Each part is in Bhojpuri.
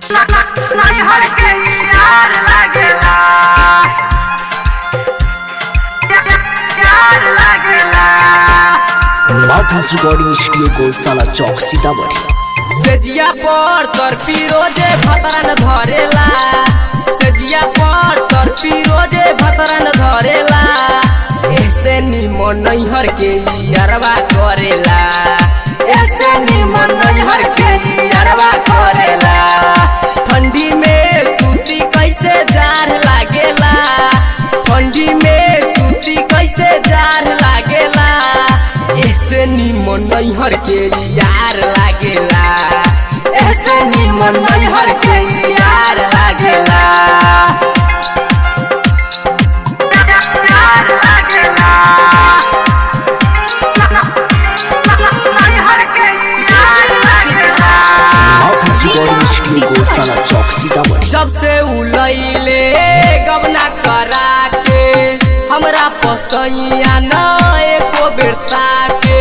नैहर के यार लागेला यार लागेला माउथ रिकॉर्डिंग स्टूडियो को साला चौक सीतामढ़ी सेजिया पर तर रोजे भतरन धरेला सेजिया पर तर रोजे भतरन धरेला ऐसे निमन नैहर के अरवा करेला ऐसे निमन नैहर के अरवा करेला ठंडी में सूती कैसे जार लागेला ठंडी में सूती कैसे जार लागेला ऐसे निमन नैहर के यार लागेला ऐसे निमन नैहर के यार लागेला यार लागेला नैहर के यार लागेला माउथ रिकॉर्डिंग स्टूडियो को साला चौक सीतामढ़ी जब से उलैले गबना करा के हमरा पसैया न एको बेरता के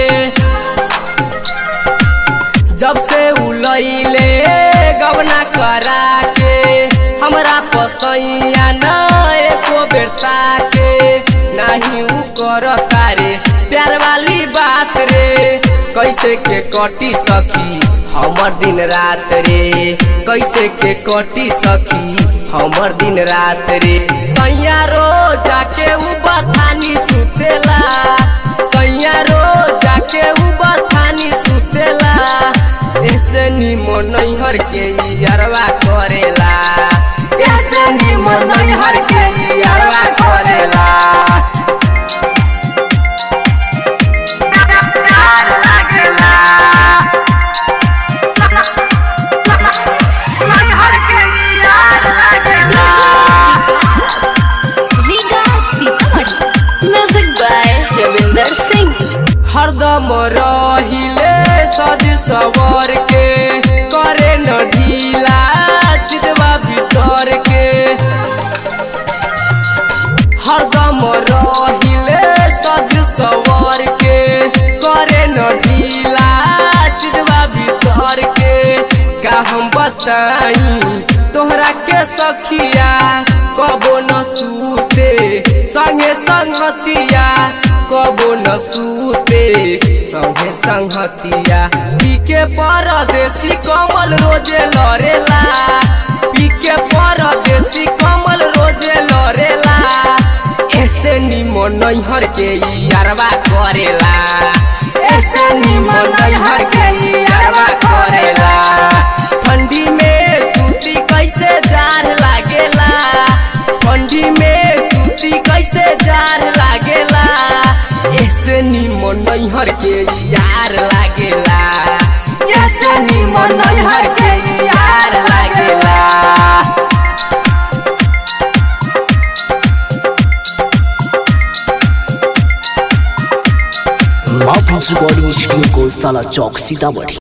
जब से उलैले गबना करा के हमरा पसैया न एको बेरता के नाही उ करता रे प्यार वाली बात रे कैसे के कटी सखी हमर दिन रात रे कैसे के कटी सखी हमर दिन रात रे सैया रो जाके उ बथानी सुतेला सैया रो जाके उ बथानी सुतेला ऐसे निमन नैहर के अरवा करेला ऐसे निमन नैहर के अरवा करेला यार लागेला नैहर के यार लागेला रीगा सीतामढ़ी म्यूजिक बाय रविंदर सिंह हरदम रहिले सज सवर के करे न ढीला चितवा भीतर के हरदम रहिले सज सवर के करे न ढीला चितवा भीतर के का हम बताई तोहरा के सखिया कबो न सूते संगे संगतिया कबो न सूते संगे संगतिया पीके परदेसी कमल रोजे लड़ेला पीके परदेसी कमल रोजे लड़ेला ऐसे निमन नैहर के यारवा करेला ऐसे निमन नैहर के यारवा करेला ठंडी में सूती कैसे जार लागेला ठंडी में सूती कैसे जार लागेला ऐसे निमन नैहर के यार लागेला ऐसे निमन नैहर के यार लागेला माउथ रिकॉर्डिंग स्टूडियो को साला चौक सीतामढ़ी